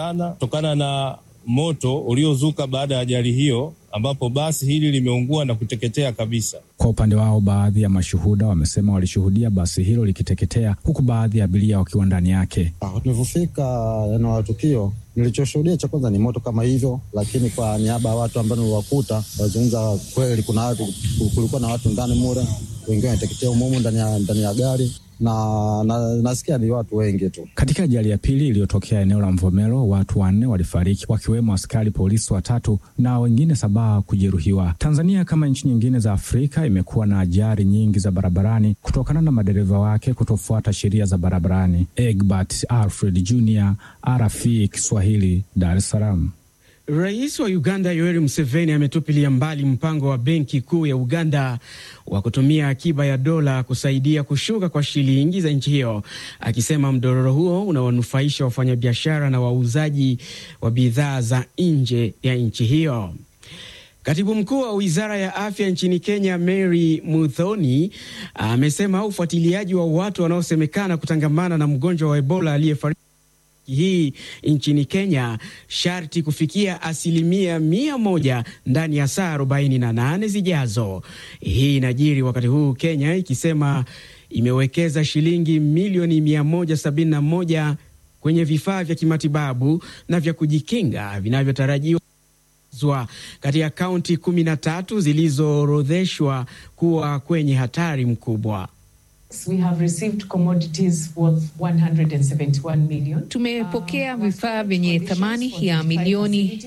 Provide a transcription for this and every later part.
sana kutokana na moto uliozuka baada ya ajali hiyo, ambapo basi hili limeungua na kuteketea kabisa. Kwa upande wao, baadhi ya mashuhuda wamesema walishuhudia basi hilo likiteketea, huku baadhi ya abiria wakiwa ndani yake. Tulivyofika eneo la tukio, nilichoshuhudia cha kwanza ni moto kama hivyo, lakini kwa niaba ya watu ambao niliwakuta wazungumza kweli, kuna watu, kulikuwa na watu ndani mure, wengine wanateketea umumu ndani ya, ndani ya gari na, na nasikia ni watu wengi tu. Katika ajali ya pili iliyotokea eneo la Mvomero, watu wanne walifariki wakiwemo askari polisi watatu na wengine saba kujeruhiwa. Tanzania kama nchi nyingine za Afrika imekuwa na ajali nyingi za barabarani kutokana na madereva wake kutofuata sheria za barabarani. Egbert Alfred Jr, RFI Kiswahili, Dar es Salaam. Rais wa Uganda Yoweri Museveni ametupilia mbali mpango wa benki kuu ya Uganda wa kutumia akiba ya dola kusaidia kushuka kwa shilingi za nchi hiyo, akisema mdororo huo unawanufaisha wafanyabiashara na wauzaji wa bidhaa za nje ya nchi hiyo. Katibu mkuu wa wizara ya afya nchini Kenya, Mary Muthoni, amesema ufuatiliaji wa watu wanaosemekana kutangamana na mgonjwa wa Ebola aliyefariki hii nchini Kenya sharti kufikia asilimia mia moja ndani ya saa 48 zijazo. Hii inajiri wakati huu Kenya ikisema imewekeza shilingi milioni 171 kwenye vifaa vya kimatibabu na vya kujikinga vinavyotarajiwa katika kaunti 13 zilizoorodheshwa kuwa kwenye hatari mkubwa. We have received commodities worth 171 million. Tumepokea vifaa vyenye thamani ya milioni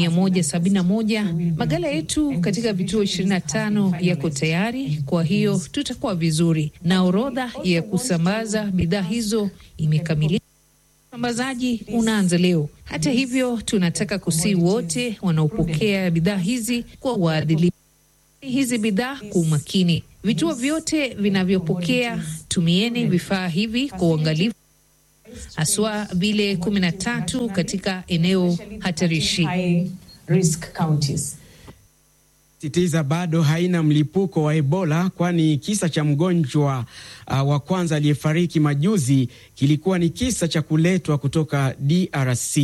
171. Magala yetu katika vituo 25 yako tayari, kwa hiyo tutakuwa vizuri, na orodha ya kusambaza bidhaa hizo imekamilika. Usambazaji unaanza leo. Hata hivyo, tunataka kusii wote wanaopokea bidhaa hizi kwa uadilifu hizi bidhaa kwa umakini. Vituo vyote vinavyopokea, tumieni vifaa hivi kwa uangalifu, haswa vile kumi na tatu katika eneo hatarishi. Sitiza bado haina mlipuko wa Ebola, kwani kisa cha mgonjwa uh, wa kwanza aliyefariki majuzi kilikuwa ni kisa cha kuletwa kutoka DRC.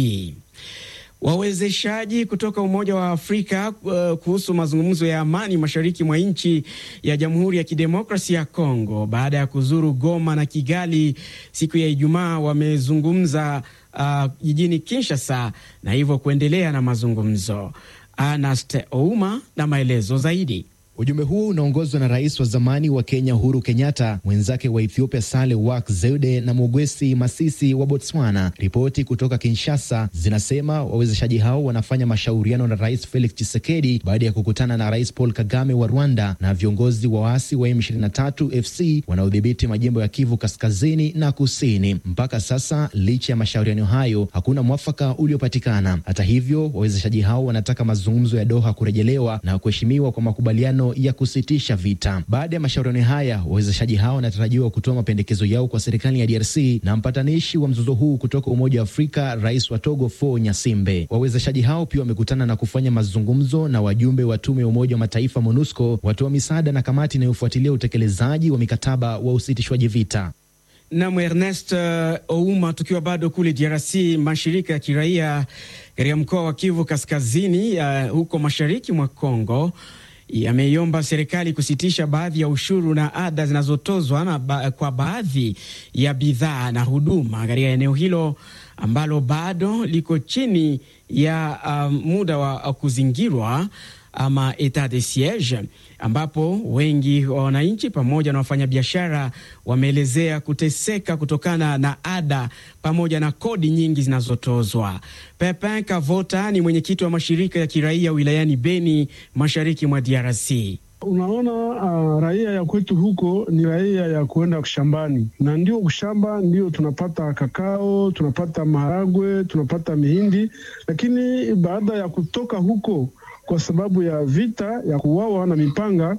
Wawezeshaji kutoka Umoja wa Afrika uh, kuhusu mazungumzo ya amani mashariki mwa nchi ya Jamhuri ya Kidemokrasia ya Kongo baada ya kuzuru Goma na Kigali siku ya Ijumaa wamezungumza uh, jijini Kinshasa na hivyo kuendelea na mazungumzo. Anast Ouma na maelezo zaidi. Ujumbe huo unaongozwa na rais wa zamani wa Kenya Uhuru Kenyatta, mwenzake wa Ethiopia Sale Work Zeude na Mogwesi Masisi wa Botswana. Ripoti kutoka Kinshasa zinasema wawezeshaji hao wanafanya mashauriano na Rais Felix Tshisekedi baada ya kukutana na Rais Paul Kagame wa Rwanda na viongozi wa waasi wa M23 FC wanaodhibiti majimbo ya Kivu kaskazini na kusini. Mpaka sasa, licha ya mashauriano hayo, hakuna mwafaka uliopatikana. Hata hivyo, wawezeshaji hao wanataka mazungumzo ya Doha kurejelewa na kuheshimiwa kwa makubaliano ya kusitisha vita. Baada ya mashauriano haya, wawezeshaji hao wanatarajiwa kutoa mapendekezo yao kwa serikali ya DRC na mpatanishi wa mzozo huu kutoka Umoja wa Afrika, rais wa Togo Faure Nyasimbe. Wawezeshaji hao pia wamekutana na kufanya mazungumzo na wajumbe wa tume ya Umoja wa Mataifa MONUSCO, watoa misaada na kamati inayofuatilia utekelezaji wa mikataba wa usitishwaji vita. Nam Ernest uh, Ouma, tukiwa bado kule DRC, mashirika ya kiraia katika mkoa wa Kivu Kaskazini, uh, huko mashariki mwa Kongo yameiomba serikali kusitisha baadhi ya ushuru na ada zinazotozwa na ba kwa baadhi ya bidhaa na huduma katika eneo hilo ambalo bado liko chini ya uh, muda wa kuzingirwa ama etat de siege, ambapo wengi wa wananchi pamoja na wafanyabiashara wameelezea kuteseka kutokana na ada pamoja na kodi nyingi zinazotozwa. Pepin Kavota ni mwenyekiti wa mashirika ya kiraia wilayani Beni, mashariki mwa DRC. Unaona, uh, raia ya kwetu huko ni raia ya kuenda shambani, na ndio shamba ndio tunapata kakao, tunapata maharagwe, tunapata mihindi, lakini baada ya kutoka huko kwa sababu ya vita ya kuwawa na mipanga,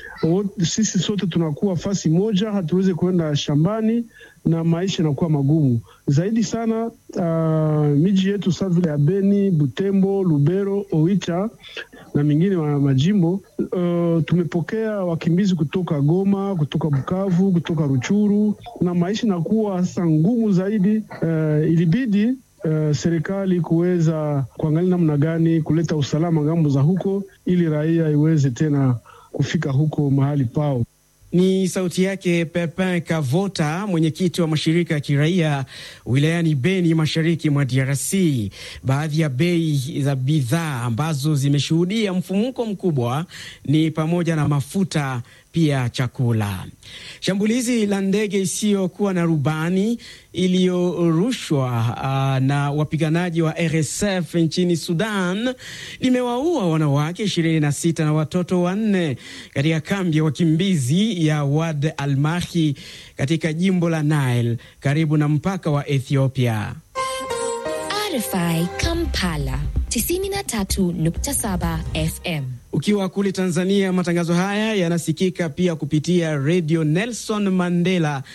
sisi sote tunakuwa fasi moja, hatuwezi kuenda shambani na maisha yanakuwa magumu zaidi sana. Uh, miji yetu saa vile ya Beni, Butembo, Lubero, Oicha na mingine wa majimbo uh, tumepokea wakimbizi kutoka Goma, kutoka Bukavu, kutoka Ruchuru na maisha inakuwa sasa ngumu zaidi. Uh, ilibidi uh, serikali kuweza kuangalia namna gani kuleta usalama ngambo za huko, ili raia iweze tena kufika huko mahali pao. Ni sauti yake Pepin Kavota, mwenyekiti wa mashirika ya kiraia wilayani Beni, mashariki mwa DRC. Baadhi ya bei za bidhaa ambazo zimeshuhudia mfumuko mkubwa ni pamoja na mafuta, pia chakula. Shambulizi la ndege isiyokuwa na rubani iliyorushwa uh, na wapiganaji wa RSF nchini Sudan limewaua wanawake 26 na watoto wanne katika kambi ya wakimbizi ya Wad Almahi katika jimbo la Nile karibu na mpaka wa Ethiopia. RFI Kampala 93.7 FM. Ukiwa kule Tanzania, matangazo haya yanasikika pia kupitia redio Nelson Mandela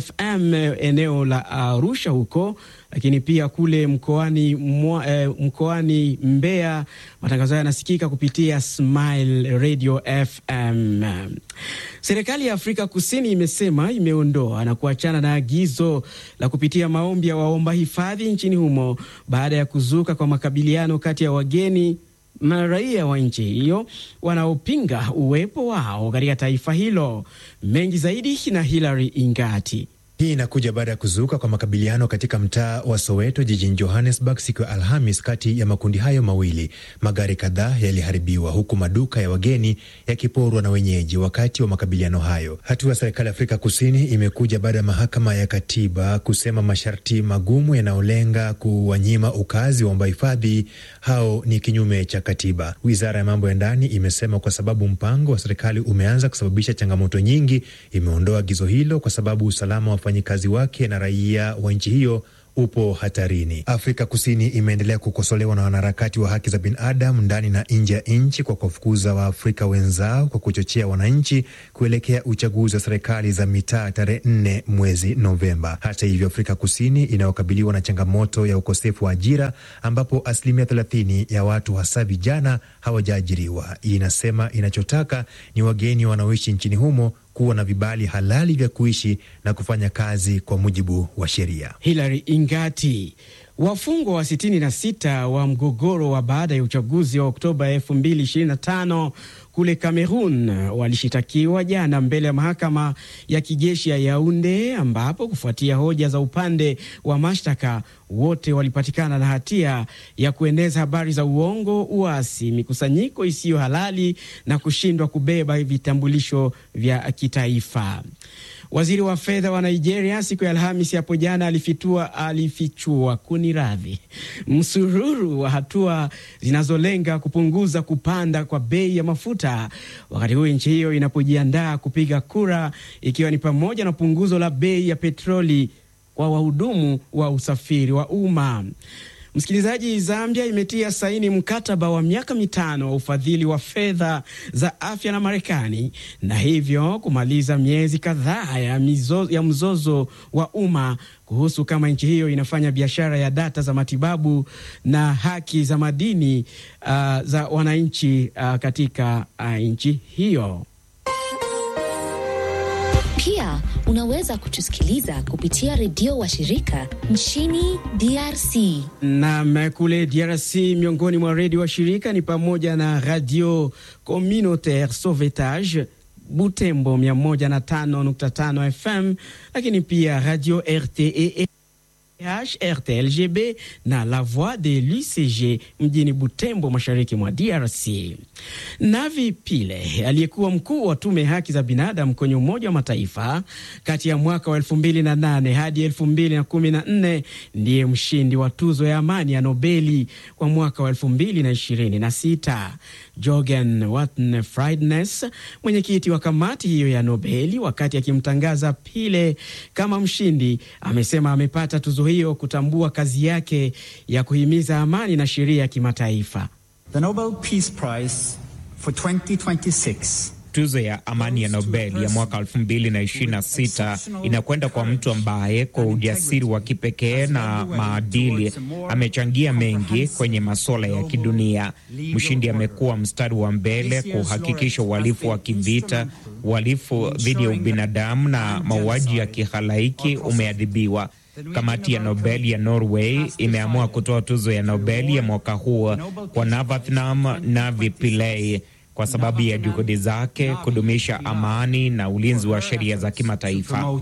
FM eneo la Arusha huko, lakini pia kule mkoani mwa, eh, mkoani Mbeya matangazo haya yanasikika kupitia Smile Radio FM. Serikali ya Afrika Kusini imesema imeondoa na kuachana na agizo la kupitia maombi ya waomba hifadhi nchini humo baada ya kuzuka kwa makabiliano kati ya wageni na raia wa nchi hiyo wanaopinga uwepo wao katika taifa hilo. Mengi zaidi na Hilary Ingati. Hii inakuja baada ya kuzuka kwa makabiliano katika mtaa wa Soweto jijini Johannesburg siku ya Alhamis kati ya makundi hayo mawili. Magari kadhaa yaliharibiwa huku maduka ya wageni yakiporwa na wenyeji wakati wa makabiliano hayo. Hatua ya serikali ya Afrika Kusini imekuja baada ya mahakama ya katiba kusema masharti magumu yanayolenga kuwanyima ukazi waomba hifadhi hao ni kinyume cha katiba. Wizara ya mambo ya ndani imesema kwa sababu mpango wa serikali umeanza kusababisha changamoto nyingi, imeondoa agizo hilo kwa sababu usalama wa wafanyikazi wake na raia wa nchi hiyo upo hatarini. Afrika Kusini imeendelea kukosolewa na wanaharakati wa haki za binadamu ndani na nje ya nchi kwa kuwafukuza Waafrika wenzao kwa kuchochea wananchi kuelekea uchaguzi wa serikali za mitaa tarehe nne mwezi Novemba. Hata hivyo, Afrika Kusini inayokabiliwa na changamoto ya ukosefu wa ajira ambapo asilimia thelathini ya watu hasa vijana hawajaajiriwa. Inasema inachotaka ni wageni wanaoishi nchini humo kuwa na vibali halali vya kuishi na kufanya kazi kwa mujibu wa sheria. Hilary Ingati. Wafungwa wa 66 wa mgogoro wa baada ya uchaguzi wa Oktoba 2025 kule Cameroon walishitakiwa jana mbele ya mahakama ya kijeshi ya Yaunde, ambapo kufuatia hoja za upande wa mashtaka, wote walipatikana na hatia ya kueneza habari za uongo, uasi, mikusanyiko isiyo halali na kushindwa kubeba vitambulisho vya kitaifa. Waziri wa fedha wa Nigeria siku ya Alhamisi hapo jana alifitua alifichua kuni radhi msururu wa hatua zinazolenga kupunguza kupanda kwa bei ya mafuta, wakati huu nchi hiyo inapojiandaa kupiga kura, ikiwa ni pamoja na punguzo la bei ya petroli kwa wahudumu wa usafiri wa umma. Msikilizaji, Zambia imetia saini mkataba wa miaka mitano wa ufadhili wa fedha za afya na Marekani na hivyo kumaliza miezi kadhaa ya, ya mzozo wa umma kuhusu kama nchi hiyo inafanya biashara ya data za matibabu na haki za madini uh, za wananchi uh, katika uh, nchi hiyo. Pia unaweza kutusikiliza kupitia redio wa shirika nchini DRC. Nam kule DRC, miongoni mwa redio wa shirika ni pamoja na Radio Communautaire Sauvetage Butembo 105.5 FM, lakini pia Radio RTE RTLGB na La Voix de l'UCG mjini Butembo, mashariki mwa DRC. Navi Pile aliyekuwa mkuu wa tume haki za binadamu kwenye Umoja wa Mataifa kati ya mwaka wa 2008 hadi 2014 ndiye mshindi wa tuzo ya amani ya Nobeli kwa mwaka wa 2026. Jorgen Watne Friednes, mwenyekiti wa kamati hiyo ya Nobeli, wakati akimtangaza Pile kama mshindi, amesema amepata tuzo hiyo kutambua kazi yake ya kuhimiza amani na sheria ya kimataifa. The Nobel Peace Prize for 2026 Tuzo ya amani ya Nobel ya mwaka 2026 inakwenda kwa mtu ambaye kwa ujasiri wa kipekee na maadili amechangia mengi kwenye masuala ya kidunia. Mshindi amekuwa mstari wa mbele kuhakikisha uhalifu wa kivita, uhalifu dhidi ya ubinadamu na mauaji ya kihalaiki umeadhibiwa. Kamati ya Nobel ya Norway imeamua kutoa tuzo ya Nobel ya mwaka huu kwa Navarathnam Navi Pillay kwa sababu ya juhudi zake kudumisha amani na ulinzi wa sheria za kimataifa.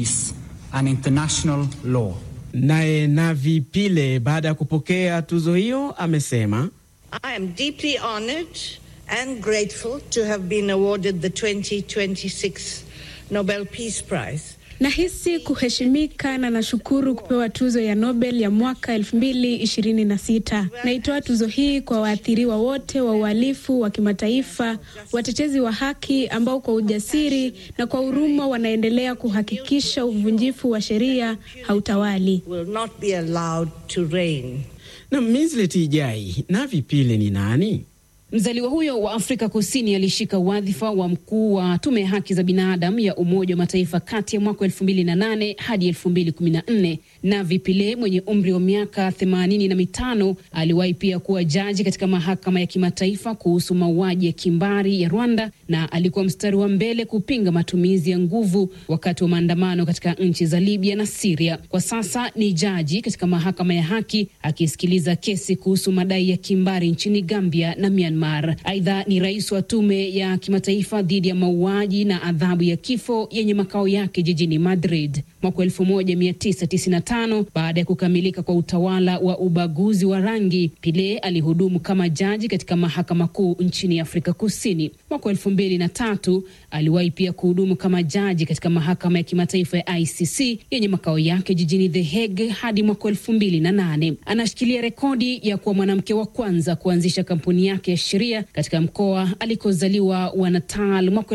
Naye Navi Pillay baada ya kupokea tuzo hiyo amesema I am deeply honored and grateful to have been awarded the 2026 Nobel Peace Prize. Nahisi kuheshimika na nashukuru kupewa tuzo ya Nobel ya mwaka 2026. Naitoa tuzo hii kwa waathiriwa wote wa uhalifu wa kimataifa, watetezi wa haki ambao kwa ujasiri na kwa huruma wanaendelea kuhakikisha uvunjifu wa sheria hautawali. Will not be allowed to reign. Na Mislet Ijai, Navi Pillay ni nani? Mzaliwa huyo wa Afrika Kusini alishika wadhifa wa mkuu wa tume ya haki za binadamu ya Umoja wa Mataifa kati ya mwaka elfu mbili na nane hadi elfu mbili kumi na nne. Navi Pillay mwenye umri wa miaka themanini na mitano aliwahi pia kuwa jaji katika mahakama ya kimataifa kuhusu mauaji ya kimbari ya Rwanda na alikuwa mstari wa mbele kupinga matumizi ya nguvu wakati wa maandamano katika nchi za Libya na Siria. Kwa sasa ni jaji katika mahakama ya haki akisikiliza kesi kuhusu madai ya kimbari nchini Gambia na Myanmar. Aidha, ni rais wa tume ya kimataifa dhidi ya mauaji na adhabu ya kifo yenye makao yake jijini Madrid. Mwaka 1995 baada ya kukamilika kwa utawala wa ubaguzi wa rangi, Pillay alihudumu kama jaji katika mahakama kuu nchini Afrika Kusini. Mwaka 2003 aliwahi pia kuhudumu kama jaji katika mahakama ya kimataifa ya ICC yenye makao yake jijini The Hague hadi mwaka 2008. Anashikilia rekodi ya kuwa mwanamke wa kwanza kuanzisha kampuni yake ya sheria katika mkoa alikozaliwa wa Natal mwaka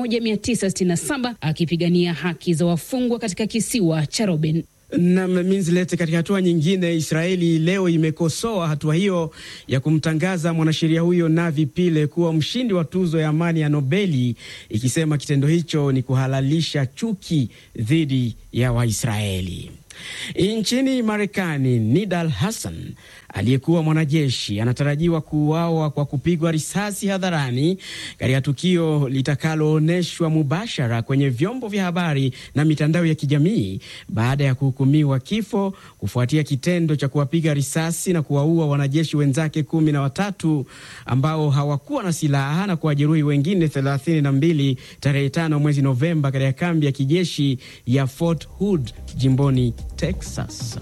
1967 akipigania haki za wafungwa katika kisiwa cha Robben. Na Minslet, katika hatua nyingine, Israeli leo imekosoa hatua hiyo ya kumtangaza mwanasheria huyo Navi Pillay kuwa mshindi wa tuzo ya amani ya Nobeli, ikisema kitendo hicho ni kuhalalisha chuki dhidi ya Waisraeli. Nchini Marekani, Nidal Hassan aliyekuwa mwanajeshi anatarajiwa kuuawa kwa kupigwa risasi hadharani katika tukio litakaloonyeshwa mubashara kwenye vyombo vya habari na mitandao ya kijamii baada ya kuhukumiwa kifo kufuatia kitendo cha kuwapiga risasi na kuwaua wanajeshi wenzake kumi na watatu ambao hawakuwa na silaha na kuwajeruhi wengine thelathini na mbili tarehe tano mwezi Novemba katika kambi ya kijeshi ya Fort Hood jimboni Texas.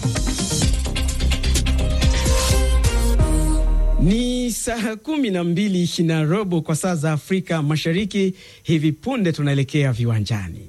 Ni saa kumi na mbili na robo kwa saa za Afrika Mashariki. Hivi punde tunaelekea viwanjani.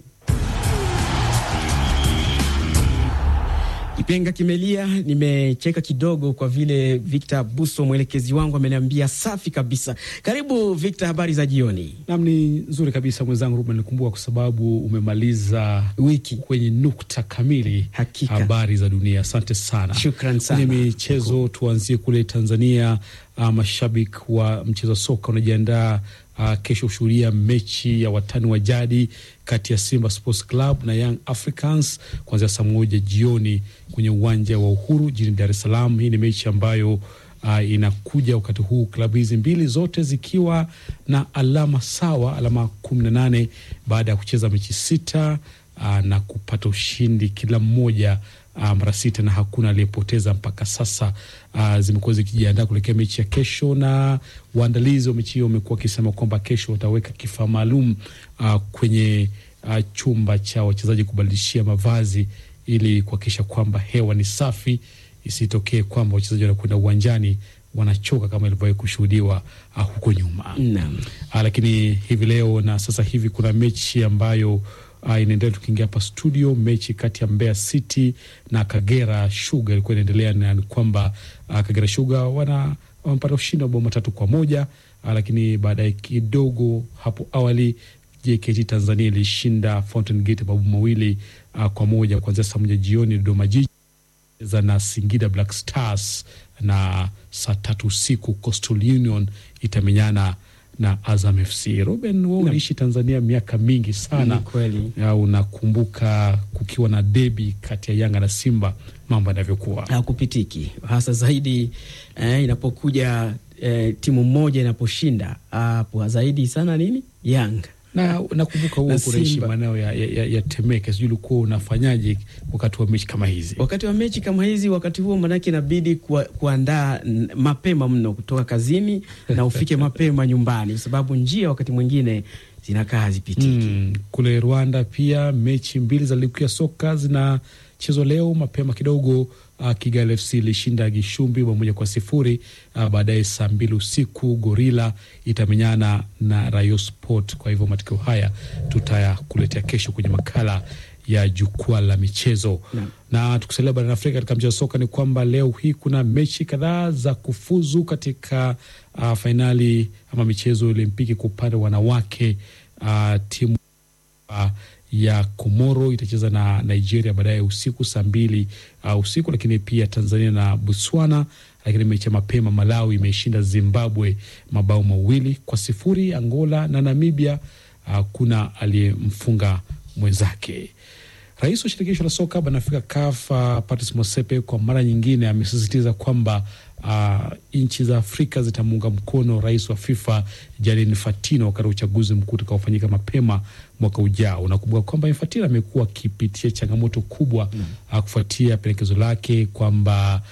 Kipenga kimelia. Nimecheka kidogo kwa vile Victor Buso mwelekezi wangu ameniambia safi kabisa. Karibu Victor, habari za jioni. Nam, ni nzuri kabisa mwenzangu Ruben, nikumbuka kwa sababu umemaliza wiki kwenye nukta kamili. Hakika. Habari za dunia, asante sana. Shukran sana. Kwenye michezo tuanzie kule Tanzania. Uh, mashabiki wa mchezo wa soka wanajiandaa uh, kesho kushuhudia mechi ya watani wa jadi kati ya Simba Sports Club na Young Africans kuanzia saa moja jioni kwenye uwanja wa Uhuru jijini Dar es Salaam. Hii ni mechi ambayo uh, inakuja wakati huu klabu hizi mbili zote zikiwa na alama sawa, alama kumi na nane baada ya kucheza mechi sita uh, na kupata ushindi kila mmoja uh, mara sita na hakuna aliyepoteza mpaka sasa. Uh, zimekuwa zikijiandaa kuelekea mechi ya kesho, na waandalizi wa mechi hiyo wamekuwa wakisema kwamba kesho wataweka kifaa maalum uh, kwenye uh, chumba cha wachezaji kubadilishia mavazi ili kuhakikisha kwamba hewa ni safi, isitokee kwamba wachezaji wanakwenda uwanjani wanachoka kama ilivyowahi kushuhudiwa uh, huko nyuma. Naam. Uh, lakini hivi leo na sasa hivi kuna mechi ambayo uh, inaendelea. Tukiingia hapa studio, mechi kati ya Mbeya City na Kagera Sugar ilikuwa inaendelea, na ni kwamba uh, Kagera Sugar wana wamepata ushindi wa bao matatu kwa moja uh, lakini baadaye kidogo hapo awali JKT Tanzania ilishinda Fountain Gate mabao mawili uh, kwa moja kuanzia saa moja jioni. Dodoma Jiji za na Singida Black Stars na saa tatu usiku Coastal Union itamenyana na Azam FC. Ruben, wewe uliishi Tanzania miaka mingi sana. Ni kweli. Ya, unakumbuka kukiwa na debi kati ya Yanga na Simba mambo yanavyokuwa? Hakupitiki hasa zaidi eh, inapokuja eh, timu moja inaposhinda hapo zaidi sana nini Yanga na nakumbuka huo Na kunaishi Simba. maeneo ya, ya, ya, ya Temeke, sijui ulikuwa unafanyaje wakati wa mechi kama hizi? Wakati wa mechi kama hizi, wakati huo manake inabidi kuwa, kuandaa n- mapema mno kutoka kazini na ufike mapema nyumbani, kwa sababu njia wakati mwingine zinakaa hazipitiki. Mm, kule Rwanda pia mechi mbili za ligi kuu ya soka zinachezwa leo mapema kidogo. Uh, Kigali FC ilishinda Gishumbi bao moja kwa sifuri. Uh, baadaye saa mbili usiku Gorila itamenyana na Rayo Sport. Kwa hivyo matokeo haya tutayakuletea kesho kwenye makala ya jukwaa la michezo na tukisalia barani Afrika katika mchezo wa soka ni kwamba leo hii kuna mechi kadhaa za kufuzu katika uh, fainali ama michezo ya Olimpiki kwa upande wa wanawake. Uh, timu uh, ya Komoro itacheza na Nigeria baadaye usiku saa mbili uh, usiku, lakini pia Tanzania na Botswana. Lakini mechi ya mapema, Malawi imeishinda Zimbabwe mabao mawili kwa sifuri. Angola na Namibia uh, kuna aliyemfunga mwenzake. Rais wa shirikisho la soka barani Afrika CAF uh, Patrice Motsepe kwa mara nyingine amesisitiza kwamba uh, nchi za Afrika zitamuunga mkono rais wa FIFA Gianni Infantino wakati wa uchaguzi mkuu utakaofanyika mapema mwaka ujao. Unakumbuka kwamba Infantino amekuwa akipitia changamoto kubwa uh, kufuatia pendekezo lake kwamba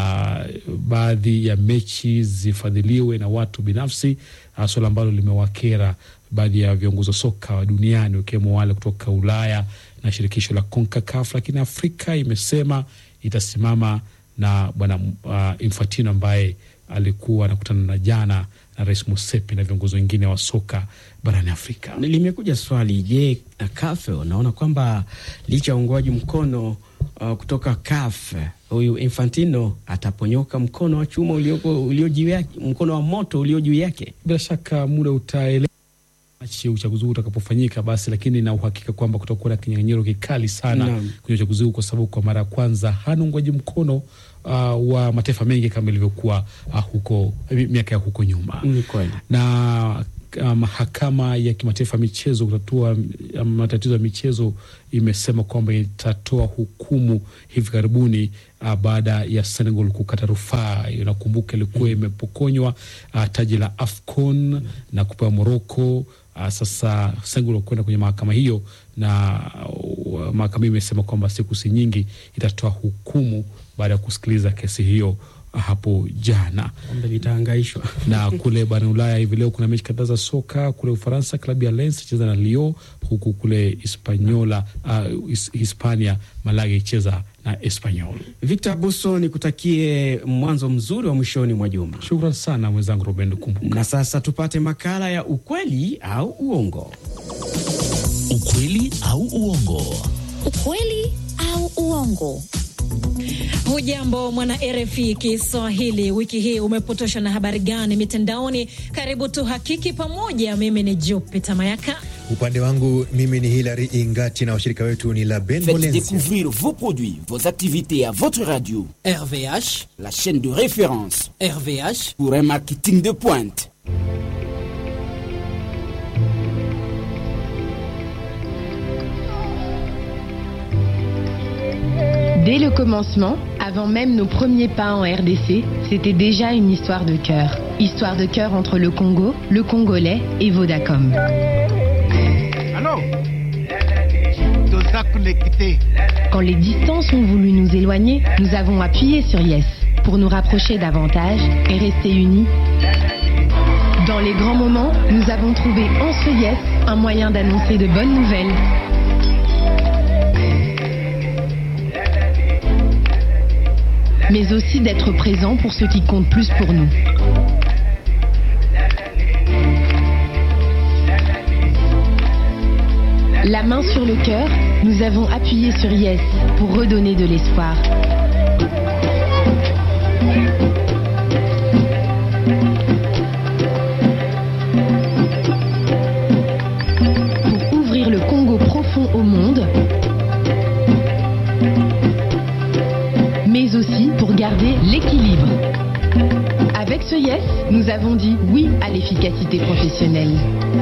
uh, baadhi ya mechi zifadhiliwe na watu binafsi, uh, suala ambalo limewakera baadhi ya viongozi wa soka duniani wakiwemo wale kutoka Ulaya na shirikisho la CONCACAF, lakini Afrika imesema itasimama na bwana uh, Infantino ambaye alikuwa anakutana na jana na rais Musepe na viongozi wengine wa soka barani Afrika. Limekuja swali, je, CAF unaona kwamba licha ya uungwaji mkono uh, kutoka CAF huyu Infantino ataponyoka mkono wa chuma ulioko ulio juu yake, mkono wa moto ulio juu yake? Bila shaka muda utaeleza machi ya uchaguzi huu utakapofanyika basi, lakini na uhakika kwamba kutakuwa na kinyang'anyiro kikali sana Naam. kwenye uchaguzi huu, kwa sababu kwa mara ya kwanza hana uungwaji mkono uh, wa mataifa mengi kama ilivyokuwa uh, huko mi- miaka ya huko nyuma Ni kweli. na uh, mahakama ya kimataifa ya michezo kutatua um, matatizo ya michezo imesema kwamba itatoa hukumu hivi karibuni uh, baada ya Senegal kukata rufaa. Inakumbuka ilikuwa imepokonywa uh, taji la AFCON na kupewa Morocco. Uh, sasa Senegal kwenda kwenye mahakama hiyo na uh, mahakama hiyo imesema kwamba siku si nyingi itatoa hukumu baada ya kusikiliza kesi hiyo hapo jana Kombe litahangaishwa na kule barani Ulaya hivi leo kuna mechi kadhaa za soka. Kule Ufaransa, klabu ya Lens icheza na Lyon, huku kule Hispaniola, uh, His- Hispania Malaga icheza na Espanyol. Victor Buso, nikutakie mwanzo mzuri wa mwishoni mwa juma. Shukran sana mwenzangu Ruben Kumbuka. Na sasa tupate makala ya ukweli au uongo. Ukweli au uongo? Ukweli au uongo? Hujambo mwana RFI Kiswahili, wiki hii umepotoshwa na habari gani mitandaoni? Karibu tuhakiki pamoja. Mimi ni Jupita Mayaka. Upande wangu mimi ni Hilary Ingati na washirika wetu ni la Ben Faites Molensi. découvrir vos produits, vos activités à votre radio. RVH, la chaîne de référence RVH, pour un marketing de pointe. Dès le commencement, avant même nos premiers pas en RDC, c'était déjà une histoire de cœur. Histoire de cœur entre le Congo, le Congolais et Vodacom. Allô Toza connecté. Quand les distances ont voulu nous éloigner, nous avons appuyé sur Yes pour nous rapprocher davantage et rester unis. Dans les grands moments, nous avons trouvé en ce Yes un moyen d'annoncer de bonnes nouvelles. mais aussi d'être présent pour ce qui compte plus pour nous. La main sur le cœur, nous avons appuyé sur Yes pour redonner de l'espoir. Pour ouvrir le Congo profond au monde, mais aussi pour garder l'équilibre. Avec ce Yes, nous avons dit oui à l'efficacité professionnelle.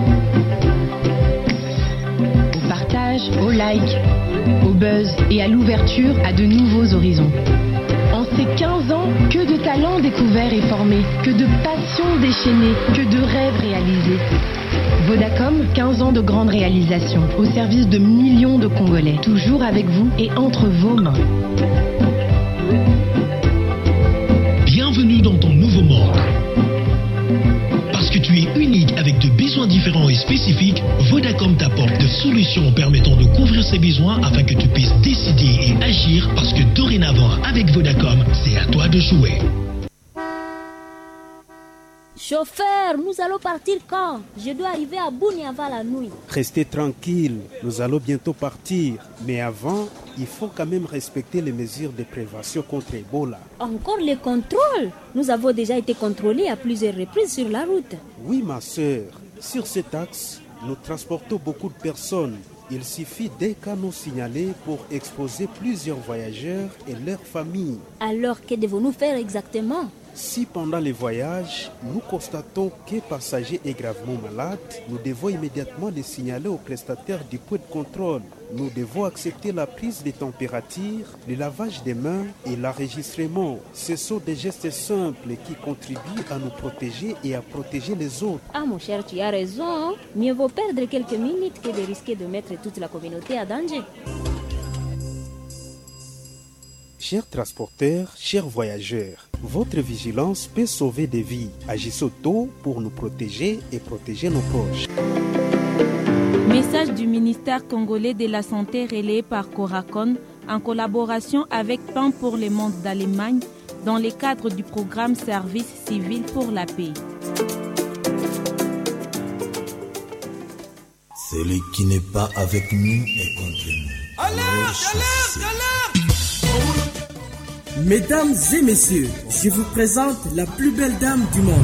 Au partage, au like, au buzz et à l'ouverture à de nouveaux horizons. En sécurité 15 ans, que de talents découverts et formés, que de passions déchaînées, que de rêves réalisés. Vodacom, 15 ans de grandes réalisations, au service de millions de Congolais, toujours avec vous et entre vos mains. Bienvenue dans ton nouveau monde. Parce que tu es unique avec de besoins différents et spécifiques, Vodacom t'apporte des solutions permettant de couvrir ces besoins afin que tu puisses décider et agir parce que dorénavant, avec Vodacom, c'est à toi de jouer. Chauffeur, nous allons partir quand Je dois arriver à Bouni avant la nuit. Restez tranquille, nous allons bientôt partir. Mais avant, il faut quand même respecter les mesures de prévention contre Ebola. Encore les contrôles Nous avons déjà été contrôlés à plusieurs reprises sur la route. Oui, ma sœur, sur cet axe, nous transportons beaucoup de personnes. Il suffit d'un canot signalé pour exposer plusieurs voyageurs et leurs familles. Alors, que devons-nous faire exactement Si pendant les voyages, nous constatons qu'un passager est gravement malade, nous devons immédiatement le signaler au prestataire du point de contrôle. Nous devons accepter la prise de température, le lavage des mains et l'enregistrement. Ce sont des gestes simples qui contribuent à nous protéger et à protéger les autres. Ah mon cher, tu as raison. Mieux vaut perdre quelques minutes que de risquer de mettre toute la communauté à danger. Chers transporteurs, chers voyageurs, votre vigilance peut sauver des vies. Agissez tôt pour nous protéger et protéger nos proches. Message du ministère congolais de la Santé relayé par Coracon en collaboration avec Pain pour le monde d'Allemagne dans le cadre du programme Service civil pour la paix. Celui qui n'est pas avec nous est contre nous. Alerte, alerte, alerte Mesdames et messieurs, je vous présente la plus belle dame du monde.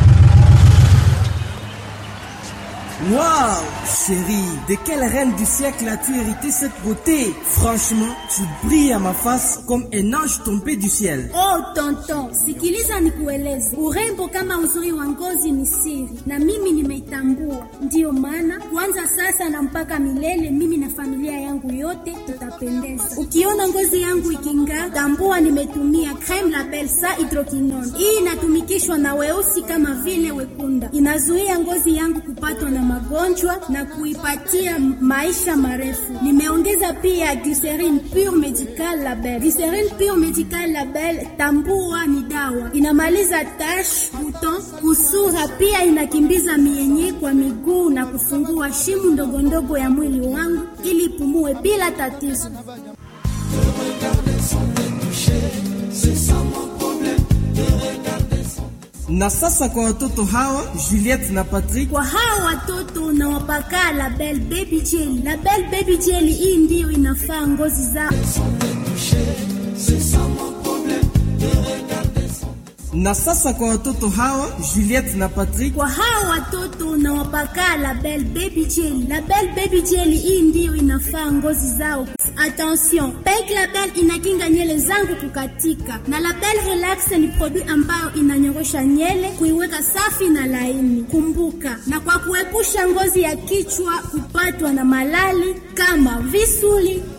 Waouh, chérie, de quelle reine du siècle as-tu hérité cette beauté Franchement, tu brilles à ma face comme un ange tombé du ciel. Oh tonton, sikiliza nikueleze, urembo kama uzuri wa ngozi ni siri, na mimi nimeitambua. Ndiyo maana kuanza sasa na mpaka milele, mimi na familia yangu yote tutapendeza. Ukiona ngozi yangu iking'aa, tambua nimetumia creme la Belsa hydroquinone. Hii inatumikishwa na weusi kama vile wekunda, inazuia ngozi yangu kupatwa na magonjwa na kuipatia maisha marefu. Nimeongeza pia glycerine pure medical label. Glycerine pure medical label, tambua ni dawa, inamaliza tash, buton, kusura, pia inakimbiza mienye kwa miguu na kufungua shimu ndogo ndogo ya mwili wangu ili ipumue bila tatizo. Na sasa kwa watoto hawa Juliette na Patrick, kwa hawa watoto nawapaka Label Baby Jelly. Label Baby Jelly hii ndiyo inafaa ngozi zao. Na sasa kwa watoto hawa Juliette na Patrick, kwa hawa watoto nawapaka Label Baby Jelly. Label Baby Jelly hii ndiyo inafaa ngozi zao. Attention, Pink Label inakinga nywele zangu kukatika, na Label Relax ni produit ambayo inanyorosha nywele kuiweka safi na laini. Kumbuka, na kwa kuepusha ngozi ya kichwa kupatwa na malali kama visuli